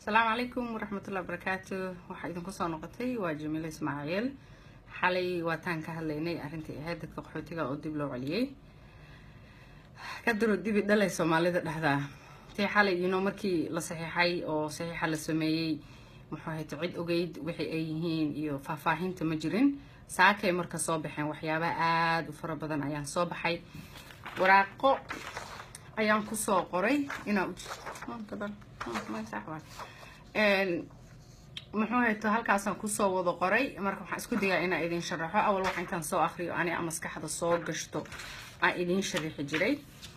asalaamu calaykum waraxmatullahi wabarakaatu waxaa idinku soo noqotay waa jamiile ismaaciil xalay waataan ka hadlaynay arrintii ahayd dadka qaxootiga oo dib loo celiyey kadaro dibi dhalay soomaalida dhexdaa tii xalay ino markii la saxiixay oo saxiixa la sameeyey muxuu ahayto cid ogeyd wixii ay yihiin iyo faahfaahinta ma jirin saakay marka soo baxeen waxyaabaha aada u fara badan ayaan soo baxay waraaqo ayaan kusoo qoray inaa muxuu hayto halkaasaan kusoo wada qoray marka waxaan isku dayaa inaa idin sharaxo awal waxa intaan soo akriyo aniga maskaxda soo gashto aan idiin sharaxi jiray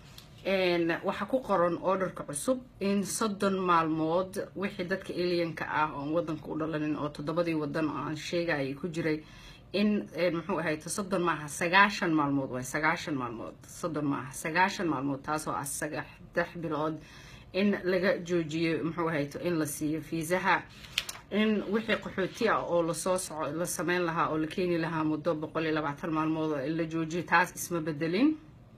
waxaa ku qoran orderka cusub in soddon maalmood wixii dadka alianka ah oon wadanka u dhalanin oo toddobadii wadan oo aan sheegayay ku jiray in muxuu ahayto soddon maaha sagaashan maalmood waay sagaashan maalmood soddon maaha sagaashan maalmood taasoo ah saddex bilood in laga joojiyo muxuu ahayto in la siiyo fiisaha in wixii qaxooti ah oo lasoo soco la sameyn lahaa oo la keeni lahaa muddo boqol iyo labaatan maalmood oo la joojiyo taas isma bedelin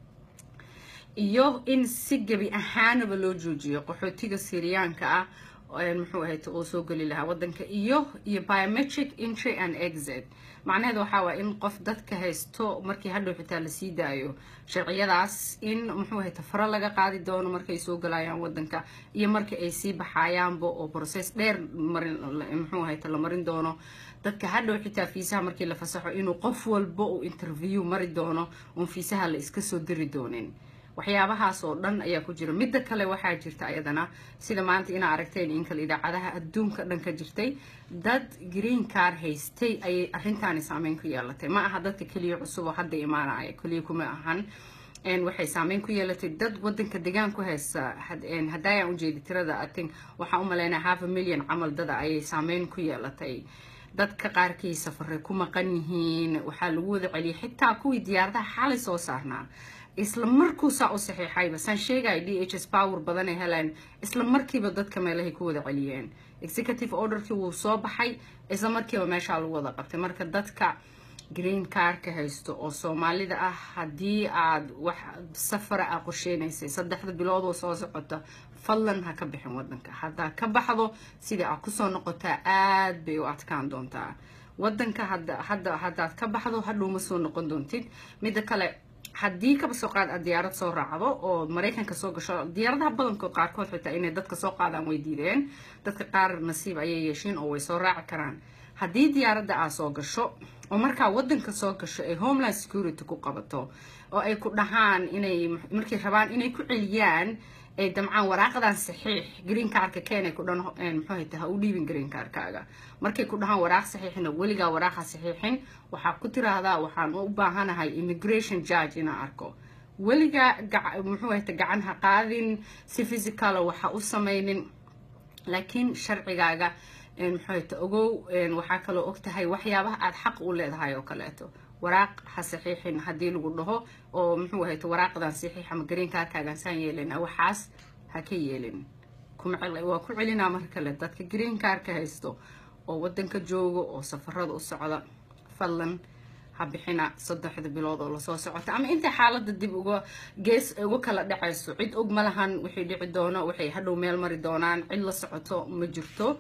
iyo in si gebi ahaanaba loo joojiyo qaxootiga siriyaanka ah muxuu ahayto oo soo geli lahaa wadanka iyo iyo biometric entry and exit macnaheed waxaa waaya in qof dadka haysto markii hadhow xitaa lasii daayo sharciyadaas in muxuu ahayto faro laga qaadi doono markay soo galayaan wadanka iyo marka ay sii baxayaanba oo process dheer marin muxuu ahayto la marin doono dadka hadhow xitaa fiisaha markii la fasaxo inuu qof walba uu interview mari doono uun fiisaha la iska soo diri doonin waxyaabahaas oo dhan ayaa ku jira midda kale waxaa jirta ayadana sida maanta inaa aragteen in kale idaacadaha adduunka dhan ka jirtay dad green car haystay ayay arrintaani saameyn ku yeelatay ma aha dadka keliya cusub oo hadda imaanaya keliya kuma ahan waxay saameyn ku yeelatay dad wadanka degaan ku haysta haddaayaan ujeedi tirada atin waxaa u maleynaa half a million camal dada ayay saameyn ku yeelatay dadka qaarkii safaray ku maqan yihiin waxaa lagu wada celiyay xitaa kuwii diyaaradaha xalay soo saarnaa isla markuusaa u saxiixayba saan sheegaya d h s power badanay heleen isla markiiba dadka meelahay ku wada celiyeen executive orderkii wuu soo baxay isla markiiba meeshaa lagu wada qabtay marka dadka green carka haysto oo soomaalida ah haddii aad wax safara ah qorsheynaysay saddexda bilood oo soo socota fadlan ha ka bixin wadanka haddaa ka baxdo sidai aad kusoo noqotaa aada bay u adkaan doontaa wadanka hadda hadda haddaad ka baxdo hadhow ma soo noqon doontid midda kale haddii kaba soo qaad aad diyaarad soo raacdo oo maraykanka soo gasho diyaaradaha badankood qaarkood xitaa inay dadka soo qaadaan way diideen dadka qaar nasiib ayay yeeshiin oo way soo raaci karaan haddii diyaaradda aad soo gasho oo markaa wadanka soo gasho ay homeland security ku qabato oo ay ku dhahaan inay markay rabaan inay ku celiyaan ay damcaan waraaqadan saxiix green carka keenay ku dhan muxuu hayta ha u dhiibin green carkaaga markay ku dhahaan waraaq saxiixina weligaa waraaqa saxiixin waxaa ku tiraahdaa waxaan u baahanahay immigration judge inaan arko weligaa muxuu hayta gacan ha qaadin si physicala waxa u sameynin laakiin sharcigaaga muxuu hayta ogow waxaa kaloo og tahay waxyaabaha aada xaq u leedahay oo kaleeto waraaq ha saxiixin haddii lagu dhaho oo muxuu ahayto waraaqdan saxiix ama green carkaagan saan yeelina waxaas ha ka yeelin waa ku celinaa mar kale dadka green carka haysto oo wadanka jooga oo safarada u socda fadlan ha bixina saddexda bilood oo lasoo socota ama intay xaalada dib uga gees uga kala dhacayso cid og ma lahan wixii dhici doono waxay hadhow meel mari doonaan cid la socoto ma jirto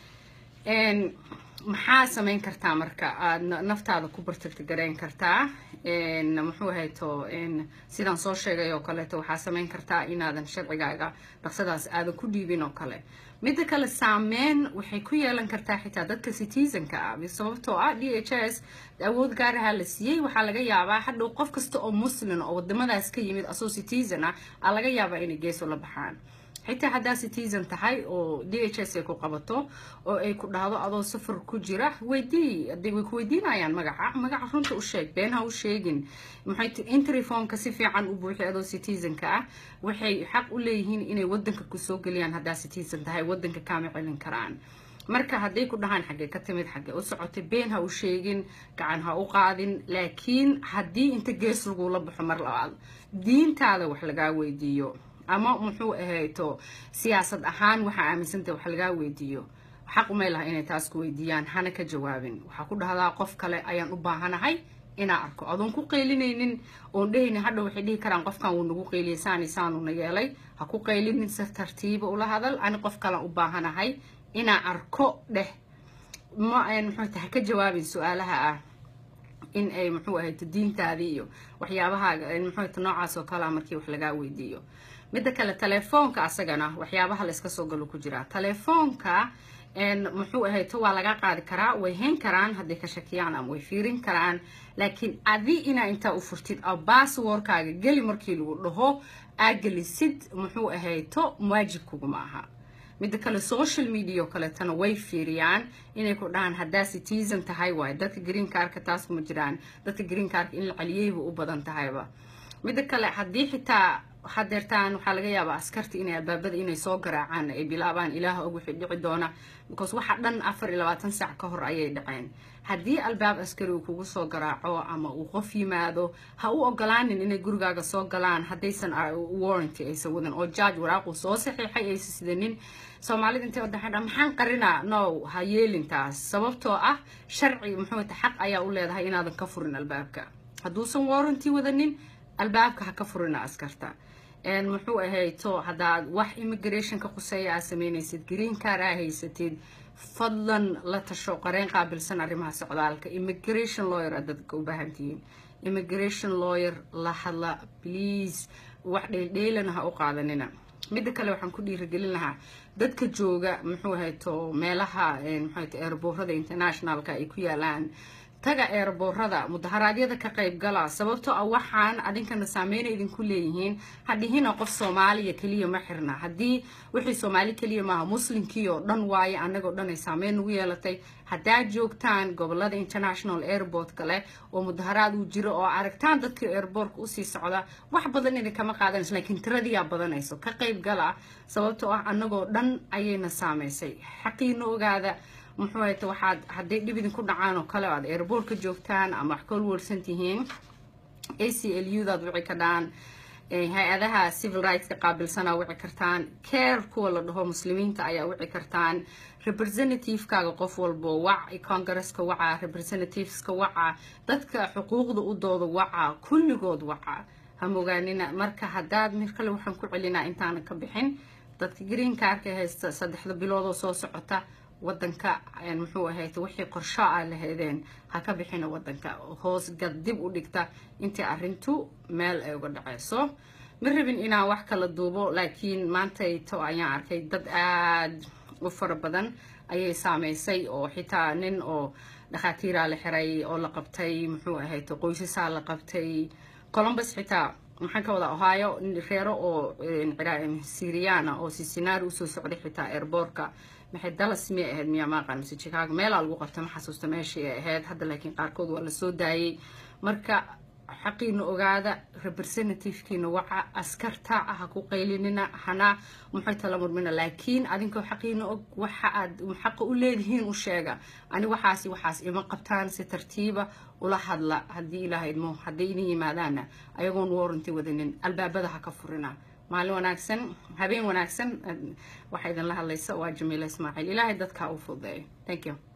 maxaa sameyn kartaa marka aada naftaada ku bartirta gareyn kartaa muxuu hayto sidaan soo sheegay oo kaleeto waxaa sameyn kartaa inaadan sharcigaaga dhaqsadaas aadan ku dhiibin oo kale midda kale saameyn waxay ku yeelan kartaa xitaa dadka citizenka ah sababtoo ah d h s awood gaaraha la siiyey waxaa laga yaabaa hadhow qof kasta oo muslim oo wadamadaas ka yimid asoo citizen ah aa laga yaabaa inay geeso la baxaan xitaa haddaa citizen tahay oo d h s ay ku qabato oo ay ku dhahdo adoo safar ku jira weydii aday way ku weydiinayaan magaca magaca runta u sheeg been ha u sheegin maxay entry formka si fiican u buuxi adoo citizenka ah waxay xaq u leeyihiin inay wadanka kusoo geliyaan haddaa citizen tahay wadanka kaama celin karaan marka hadday ku dhahaan xaggee ka timid xaggee u socotay been ha u sheegin gacan ha u qaadin laakiin haddii inta gees lagula baxo mar labaad diintaada wax lagaa weydiiyo ama muxuu ahayto siyaasad ahaan waxaa aaminsantah wax lagaa weydiiyo xaq umay laha inay taas ku weydiiyaan hana ka jawaabin waxaa ku dhahdaa qof kale ayaan u baahanahay inaa arko adoon ku qaylinaynin oon dhehaynin hadha waxay dhihi karaan qofkan wuu nagu qayliyay saani saanuna yeelay ha ku qaylinin si tartiiba ula hadal ani qof kalan u baahanahay inaa arko dheh ma muxuu tahay ka jawaabin su-aalaha ah in ay muxuu ahayd diintaadii iyo waxyaabaha muxuu ta noocaas oo kalea markii wax lagaa weydiiyo midda kale telefoonka asagana waxyaabaha la iska soo galo ku jiraa telefoonka muxuu ahayto waa laga qaadi karaa way hayn karaan hadday ka shakiyaan ama way fiirin karaan laakiin adi inaa intaa u furtid oo basswordkaaga geli markii lagu dhaho aa gelisid muxuu ahayto waajib kuguma aha midda kale social media oo kaleetana way fiiriyaan inay ku dhahaan haddaa citizen tahay waay dadka green carka taas kuma jiraan dadka green carka in la celiyeyba u badan tahayba midda kale haddii xitaa hadeertaan waxaa laga yaabaa askarta inay albaabada inay soo garaacaan ay bilaabaan ilaaha og wixii dhici doona because waxa dhan afar iyo labaatan saac ka hor ayay dhaceen haddii albaab askari uu kugu soo garaaco ama uu qof yimaado ha u ogolaanin inay gurigaaga soo galaan haddaysan warranty aysan wadan oo judge waraaquu soo saxiixay aysan sidanin soomaalida intay wadaxay dha maxaan qarinaa no ha yeelintaas sababtoo ah sharci muxuu ta xaq ayaa u leedahay inaadan ka furin albaabka hadduusan warranty wadanin albaabka ha ka furina askarta muxuu ahayto haddaad wax immigration ka quseeya aad sameynaysid green car aa haysatid fadlan la tasho qareen qaabilsan arrimaha socdaalka immigration lawyer aad dadka u baahan tihiin immigration lawyer la hadla please wax dheeldheelana ha u qaadanina midda kale waxaan ku dhiirigelin lahaa dadka jooga muxuu ahayto meelaha muxuu ahayto airboorada internationalka ay ku yaalaan taga eerboorada mudaharaadyada ka qayb gala sababtoo ah waxaan adinkana saameyna idinku leeyihiin hadhihina qof soomaaliya keliya ma xirna haddii wixii soomaali keliya maaha muslimkii oo dhan waaye annagoo dhan ay saameyn nagu yeelatay haddaad joogtaan gobolada international airport kale oo mudaharaad uu jiro oo aragtaan dadkii airboortka usii socda wax badan idinkama qaadanayso laakiin tiradiyaa badanayso ka qayb gala sababtoo ah annagoo dhan ayayna saameysay xaqiina ogaada muxuu hayta waxaad hadday dhib idinku dhacaan oo kale aad airboortka joogtaan ama wax ka walwalsan tihiin a c l u daad wici kadhaan hay-adaha civil rightska qaabilsanaa wici kartaan care kuwa la dhaho muslimiinta ayaa wici kartaan representativekaaga qof walbo wac congresska waca representativeska waca dadka xuquuqda u dooda waca kulligood waca hamogaanina marka haddaad mir kale waxaan ku celinaa intaanan ka bixin dadka green carka haysta saddexda biloodoo soo socota wadanka muxuu ahayd wixii qorsho a lahaydeen ha ka bixina wadanka hoos gad dib u dhigta intii arintu meel ay uga dhaceyso ma rabin inaan wax kala duubo laakiin maantayto ayaan arkay dad aada u fara badan ayay saameysay oo xitaa nin oo dhakhaatiiraa la xiray oo la qabtay muxuu ahayd qoysasaa la qabtay colombus xitaa maxaan ka wadaa ohio reero oo syriana oo sisinaari usoo socday xitaa airboortka maxay dallas miyay ahayd miyaa maaqan mise chicago meelaa lagu qabta ma xasuusta meeshii ay ahayd hadda laakiin qaarkood waa lasoo daayay marka xaqiina ogaada representativekiina waca askarta ha ku qaylinina hana maxay tala murmina laakiin adinkoo xaqiina og waxa aad xaqa u leedihiin u sheega ani waxaasi waxaas ima qabtaan si tartiiba ula hadla haddii ilaaha idmo hadday idin yimaadaana ayagoon warranty wadanin albaabada ha ka furina maalin wanaagsan habeen wanaagsan waxaa idinla hadlaysa waa jamiila ismaaciil ilaahay dadka u fududeeyo thank you